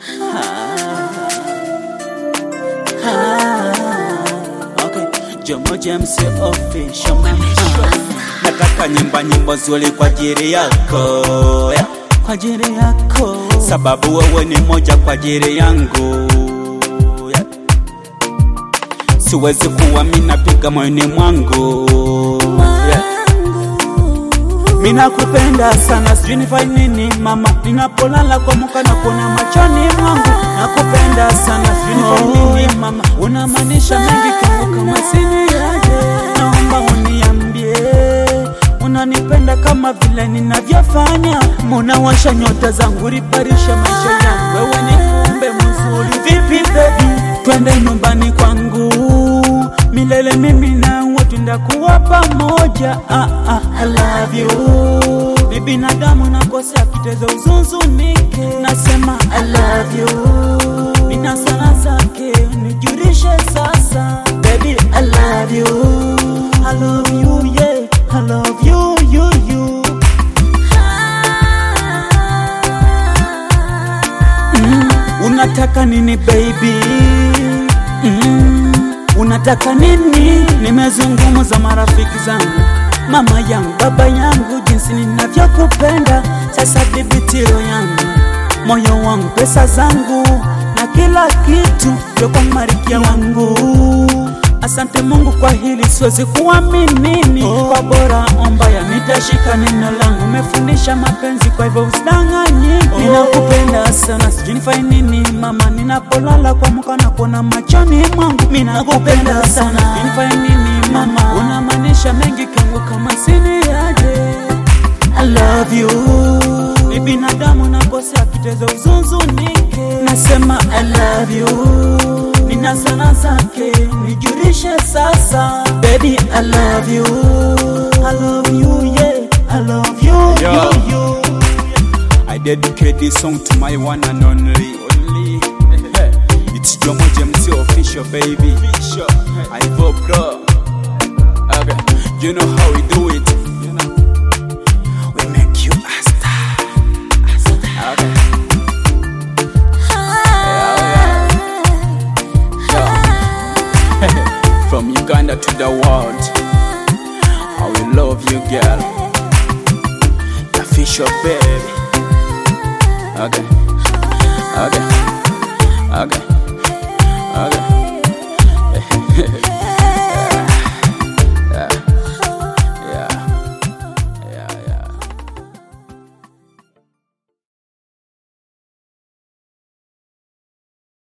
Okay, Jomo James official Ah, nataka nyimba nyimbo nzuri kwa ajili yako yeah. kwa ajili yako sababu wewe ni moja kwa ajili yangu yeah. siwezi kuwa mina piga moyoni mwangu yeah. Mina kupenda sana, sijui nifanye nini mama, ninapolala kwa muka na kuona machoni mwangu. Nakupenda sana, sijui nifanye nini mama, unamaanisha mengi kwangu kama sini yaje. Naomba uniambie unanipenda kama vile ninavyofanya, munawasha nyota zangu, ribarisha maisha yangu. Wewe ni kumbe mzuri, vipi baby, twende nyumbani kwangu milele, mimi nawe tundakuwa pamoja. Ah, ah, I love you. Ni binadamu nakosea, kiteza uzunzunike, nasema I love you. Nina sana zake, nijurishe sasa, baby I love you. I love you, yeah, I love you, you, you. Mm, unataka nini baby? Mm, unataka nini? Nimezungumza marafiki zangu, mama yangu, baba yangu, jinsi ninavyokupenda. Sasa dhibitiro yangu, moyo wangu, pesa zangu na kila kitu vyo kwa marikia wangu. Asante Mungu kwa hili, siwezi kuamini oh. Kwa bora ombaya, nitashika neno langu. Umefundisha mapenzi, kwa hivyo usidanganyike. Oh. Ninakupenda sana, sijui nifanye nini mama, ninapolala kwa muka na kuona machoni mwangu. Ninakupenda sana, sijui nifanye nini mama, unamaanisha mengi kwangu kama sini yaje. I love you. Ni binadamu nakosea, kiteza uzunzunike, nasema I love you. Nina sana zake, nijurishe sasa, baby I love you. I love you, yeah, I love you, Yo. you, you. I dedicate this song to my one and only. only. it's Jomo James official, baby. I vote, bro. Okay. You know how we do it.